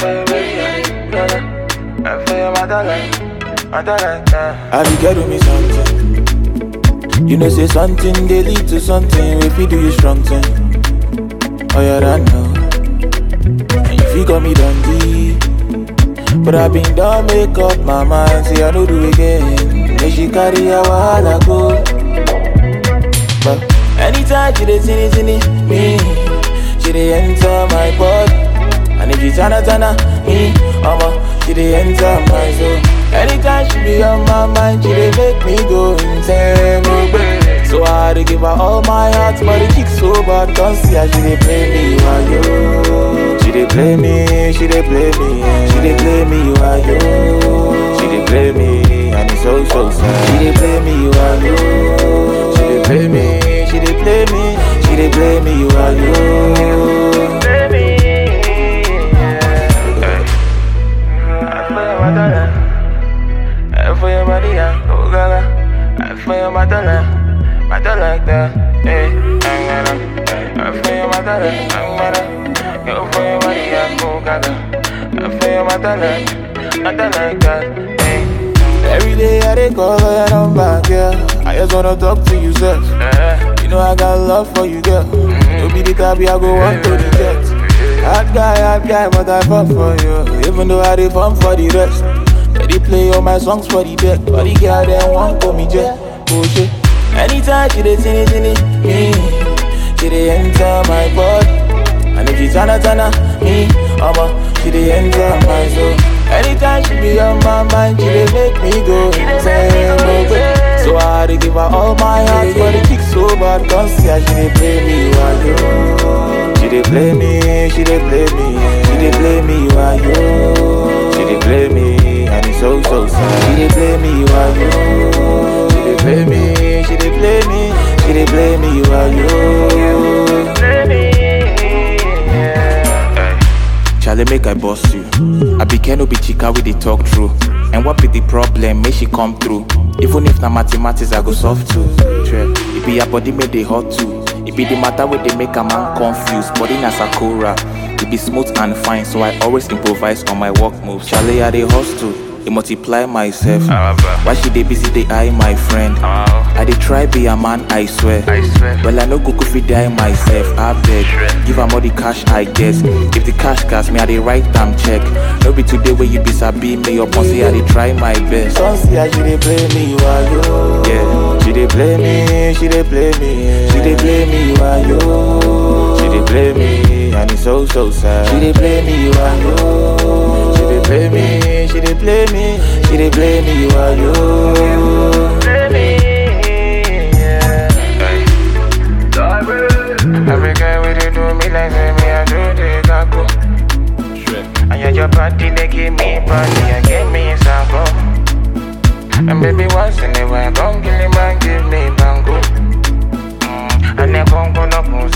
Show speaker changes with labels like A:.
A: I feel my darling, my darling.
B: I be get me something. You know say something they lead to something. If you do you strong thing, oh yeah I know. And you feel got me dundee. But I been done make up my mind. Say I no do again. Then she carry a while go. But anytime she dey see it, see it, me, she dey enter my body. And if she tana tana, me, mama, she dey enter my soul. Anytime she be on my mind, she dey make me go insane, oh baby. So I had to give her all my heart, but the chick so bad, don't see how she dey play me, why yo? She dey play me, she dey play me, she dey play me, why yo? She dey play me, and it's so so sad. She dey play me, why yo? She dey play me, she dey play me, she dey play me, why yo?
A: Play me, yeah. I feel my darling. I feel my darling, oh gaga. I feel my darling, my darling like that. Hey, I'm gonna. I feel my darling, I'm gonna. You feel my darling, oh gaga. I feel my darling, my darling like that. Hey,
B: Every day I dey call her number, girl. I just wanna talk to you, sir.
A: yeah.
B: You know I got love for you, girl. You be the type I go want to reject. Hard guy, hard guy, but I fall for you. Even though I dey fun for the rest. They dey play all my songs for the deck. But the girl them want call me jet. Oh shit. Anytime she dey sing it, sing it, me, she dey enter my body. And if she tana tana, me, mama, she dey enter my soul. Anytime she be on my mind, she dey make me go insane, oh baby. So I had to give her all my heart, but the chick so bad, can't see how she dey play me, why yo? She dey play me, she dey play me, she dey play me, why yo? She dey play me, and it's so so sad. She dey play me, why yo? She dey play me, she dey play me, she dey play me, why yo?
A: Play me, yeah.
B: Charlie, make I boss you. I be no be chica with the talk true. And what be the problem? Make she come through. Even if na mathematics, I go solve too. True. It be your body make they hot too. It be the matter where they make a man confused. Body na sakura. It be smooth and fine, so I always improvise on my work moves. Charlie, I dey hustle. It multiply myself. Why she dey busy, they eye my friend. I dey try be a man, I swear.
A: I swear.
B: Well, I no go fit die myself. I beg, give am all the cash I guess. If the cash gas me, I dey write am check. No be today where you be sabi me up on say I dey try my best. Don't see how she dey play me, why yo? Yeah, she dey play me, she dey play me, she dey play me, why yo? She dey play me, and it's so so sad. She dey play me, why yo? She dey play me, she dey play me, she dey play me, why yo?
A: Play me, yeah. Every guy with it do me like say me I do the gago. And you your body they give me body and give me sample. And baby once in a while come kill him and give me bango. Mm. And then come go up